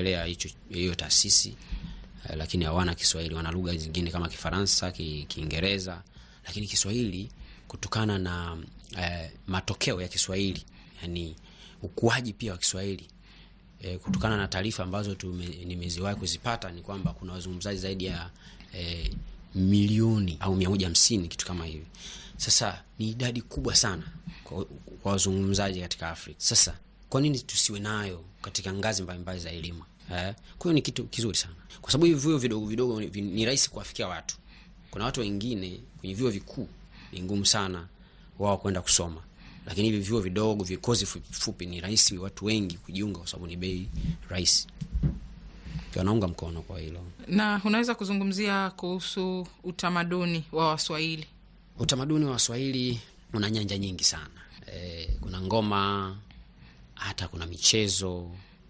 kutembelea hicho hiyo taasisi eh, lakini hawana Kiswahili. Wana lugha zingine kama Kifaransa, Ki- Kiingereza, lakini Kiswahili kutokana na eh, matokeo ya Kiswahili, yani ukuaji pia wa Kiswahili eh, kutokana na taarifa ambazo tume, nimeziwahi kuzipata ni kwamba kuna wazungumzaji zaidi ya eh, milioni au mia moja hamsini kitu kama hivi. Sasa ni idadi kubwa sana kwa, kwa wazungumzaji katika Afrika. Sasa kwa nini tusiwe nayo katika ngazi mbalimbali za elimu eh? Kwa hiyo ni kitu kizuri sana, kwa sababu hivi vyuo vidogo vidogo ni, ni rahisi kuwafikia watu. Kuna watu wengine kwenye vyuo vikuu ni ngumu sana wao kwenda kusoma, lakini hivi vyuo vidogo vikozi fupi, fupi ni rahisi watu wengi kujiunga, kwa sababu ni bei rahisi. Wanaunga mkono kwa hilo. Na unaweza kuzungumzia kuhusu utamaduni wa Waswahili? Utamaduni wa Waswahili una nyanja nyingi sana e, kuna ngoma, hata kuna michezo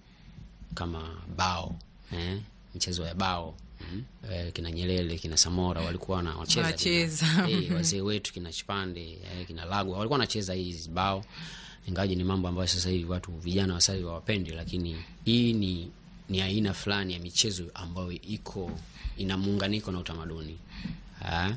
kama bao eh, michezo ya bao mm. E, kina Nyelele kina Samora walikuwa wana- wanacheza Wanacheza. kina- eh, wazee wetu kina Chipande eh, kina Lagwa walikuwa wanacheza hizi bao, ingawaje ni mambo ambayo sasa hivi watu vijana wa sasa hivi hawapendi, lakini hii ni ni aina fulani ya michezo ambayo iko ina muunganiko na utamaduni ha?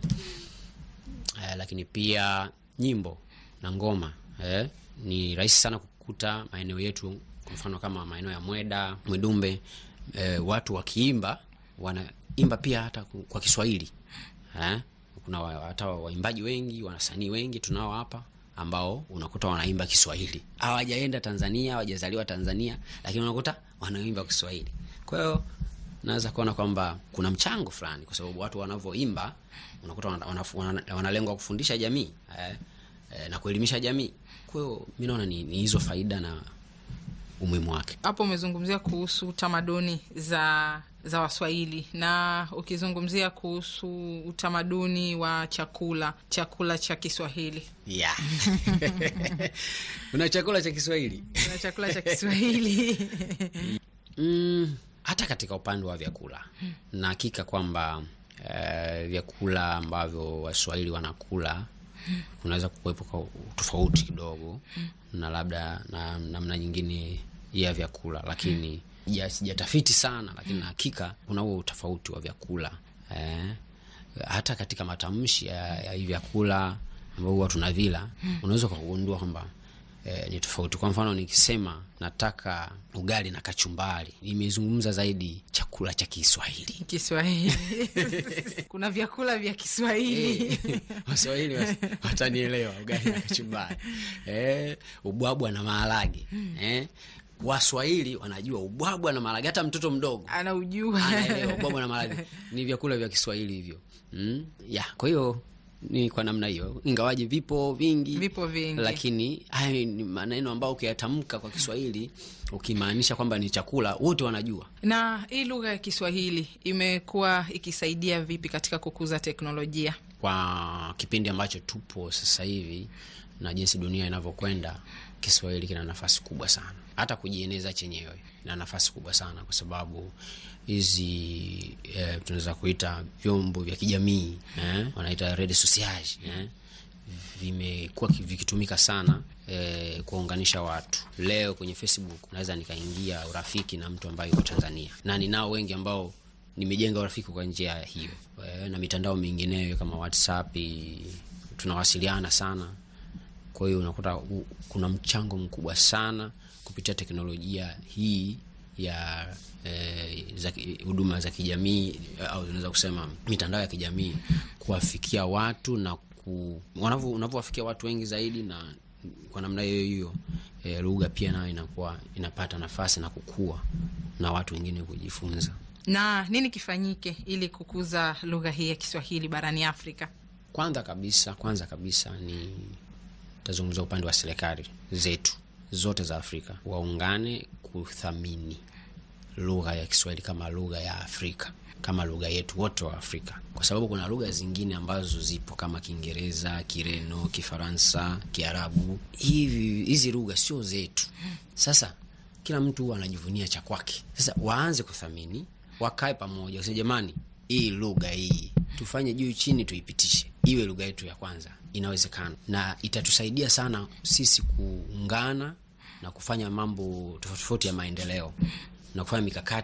Eh, lakini pia nyimbo na ngoma eh, ni rahisi sana kukuta maeneo yetu, kwa mfano kama maeneo ya Mweda, Mwidumbe, eh, watu wakiimba wanaimba pia hata ku- kwa Kiswahili eh, kuna wa- hata waimbaji wengi, wasanii wengi tunao hapa ambao unakuta wanaimba Kiswahili, hawajaenda Tanzania, hawajazaliwa Tanzania, lakini unakuta wanaimba Kiswahili. Kwa hiyo naweza kuona kwamba kuna mchango fulani, kwa sababu watu wanavyoimba unakuta wana- wana- wana- wanalengwa kufundisha jamii eh, eh, na kuelimisha jamii. Kwa hiyo mi naona ni, ni hizo faida na umuhimu wake. Hapo umezungumzia kuhusu tamaduni za za Waswahili na ukizungumzia kuhusu utamaduni wa chakula, chakula cha Kiswahili Yeah. Una chakula cha Kiswahili na chakula cha Kiswahili Mm, hata katika upande wa vyakula na hakika kwamba eh, vyakula ambavyo Waswahili wanakula kunaweza kuwepo kwa tofauti kidogo na labda na namna nyingine ya vyakula, lakini ja- sijatafiti sana, lakini na hakika kuna huo utofauti wa vyakula eh, hata katika matamshi ya, ya hivi vyakula ambao huwa tunavila unaweza ukagundua kwamba eh, ni tofauti. Kwa mfano nikisema nataka ugali na kachumbari, nimezungumza zaidi chakula cha Kiswahili. Kiswahili kuna vyakula vya Kiswahili Eh, Waswahili was- watanielewa, ugali na kachumbari eh, ubwabwa na maharage eh. Waswahili wanajua ubwabwa na maharage, hata mtoto mdogo anaujua anaelewa ubwabwa na maharage ni vyakula vya Kiswahili hivyo mm? ya kwa hiyo ni kwa namna hiyo, ingawaje vipo vingi Vipo vingi. lakini haya ni maneno ambayo ukiyatamka kwa Kiswahili ukimaanisha kwamba ni chakula, wote wanajua. Na hii lugha ya Kiswahili imekuwa ikisaidia vipi katika kukuza teknolojia? Kwa kipindi ambacho tupo sasa hivi na jinsi dunia inavyokwenda, Kiswahili kina nafasi kubwa sana, hata kujieneza chenyewe ina nafasi kubwa sana, kwa sababu hizi eh, tunaweza kuita vyombo vya kijamii eh, wanaita redes sociales eh, vimekuwa ki- vikitumika sana eh, kuwaunganisha watu. Leo kwenye Facebook naweza nikaingia urafiki na mtu ambaye yuko Tanzania, na ninao wengi ambao nimejenga urafiki kwa njia hiyo eh, na mitandao mingineyo kama WhatsApp i- tunawasiliana sana. Kwa hiyo unakuta u- kuna mchango mkubwa sana kupitia teknolojia hii ya eh, za ki- huduma za kijamii eh, au unaweza kusema mitandao ya kijamii kuwafikia watu na ku, wanavyo- unavyowafikia watu wengi zaidi, na kwa namna hiyo hiyo eh, lugha pia nayo inakuwa inapata nafasi na kukua na watu wengine kujifunza. Na nini kifanyike ili kukuza lugha hii ya Kiswahili barani Afrika? Kwanza kabisa, kwanza kabisa ni tazungumza upande wa serikali zetu zote za Afrika waungane kuthamini lugha ya Kiswahili kama lugha ya Afrika, kama lugha yetu wote wa Afrika, kwa sababu kuna lugha zingine ambazo zipo kama Kiingereza, Kireno, Kifaransa, Kiarabu. Hivi hizi lugha sio zetu. Sasa kila mtu huwa anajivunia cha kwake. Sasa waanze kuthamini, wakae pamoja, wasema jamani, hii lugha hii tufanye juu chini, tuipitishe iwe lugha yetu ya kwanza. Inawezekana na itatusaidia sana sisi kuungana na kufanya mambo tofauti tofauti ya maendeleo na kufanya mikakati